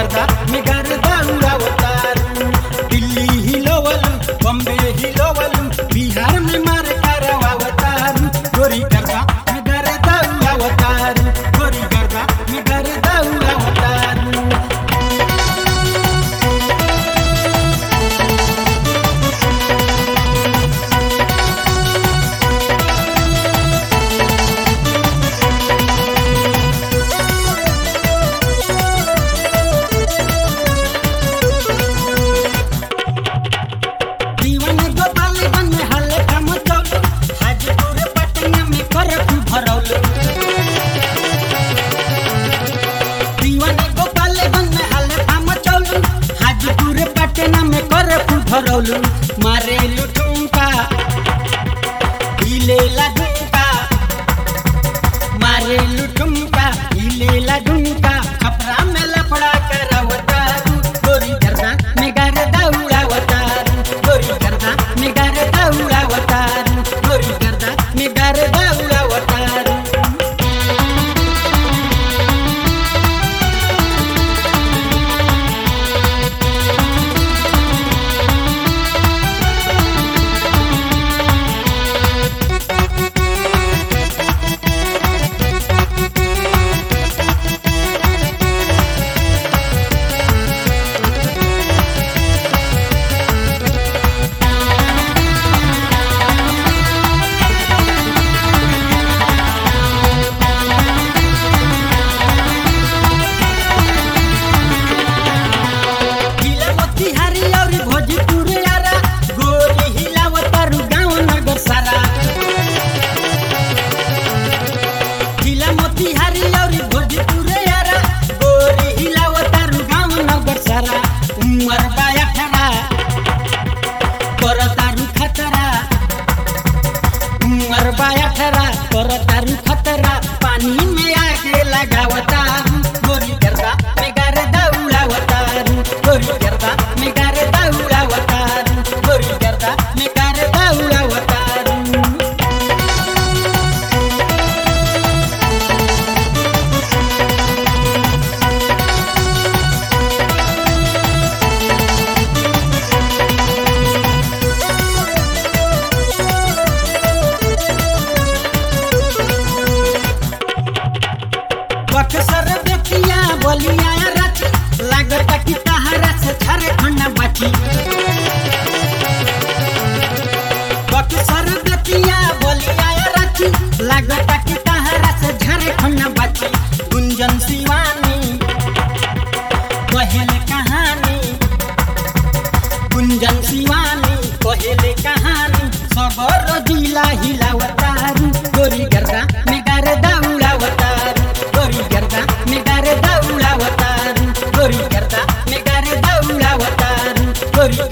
गर्दा में गर्दा उड़ावतारू दिल्ली हिलोवलू बॉम्बे हिलोवलू बिहार में मार करवावतारू गोरी गर्दा में गर्दा उड़ावतारू गोरी गर्दा में गर्दा उड़ावतारू दीवान गोपाल बन में हल्ले कम चौल हाजीपुर पटना में करफ भरौल दीवान गोपाल बन में हल्ले कम चौल हाजीपुर पटना में करफ भरौल मारे लुटुंका हिले लगुंका मारे लुटुंका हिले लगुंका खपरा में लफड़ा करवतारू गोरी गर्दा में गर्दा उड़ावतारू गोरी गर्दा में गर्दा उड़ावतारू गोरी गर्दा में गर्दा उड़ावतारू हिलावती हरी और भोजपुर यारा गोरी हिलावतारू गाँव नगर सारा हिलामती हरी और भोजपुर यारा गोरी हिलावतारू गाँव नगर सारा उमर बाया ठरा करतारू खतरा उमर बाया ठरा करतारू खतरा पानी में आके लगावतारू गोरी गर्दा में गर्दा उड़ावतारू गोरी गर्दा में गर्दा उड़ावतारू गोरी गर्दा में गर्दा उड़ावतारू बक्सर देखिया बोलिया रच लागत कि तहरा से झारखंड बची बक्सर देखिया बोलिया रच लागत कि तहरा से झारखंड बची गुंजन शिवानी कहेले कहानी गुंजन शिवानी कहेले कहानी सबर जिला हिलावतारू गोरी गर्दा में गर्दा उड़ावतारू गोरी गर्दा में गर्दा उड़ावतारू गोरी गर्दा में गर्दा उड़ावतारू गोरी